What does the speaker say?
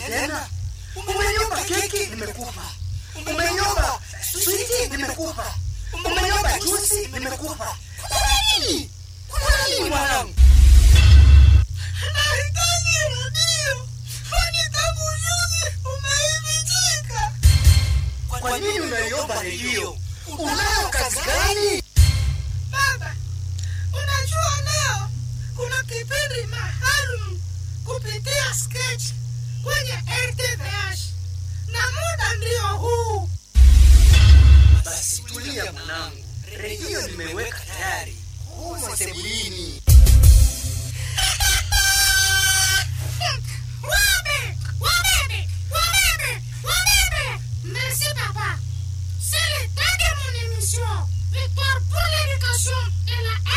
tena umenyomba keki nimekupa umenyomba switi nimekupa umenyomba jusi nimekupa kuna nini kuna nini mwanangu Nahitaji redio, kwani tangu juzi umeivichika. kwa nini unaiomba redio unayo kazi gani Baba, unajua leo kuna kipindi maalum kupitia sketch kwenye RTVH na muda ndio huu. basi tulia mwanangu redio nimeweka tayari humo sebulini Wabebe, wabebe, wabebe, wabebe. Merci papa. C'est le temps de mon émission. Victoire pour l'éducation et la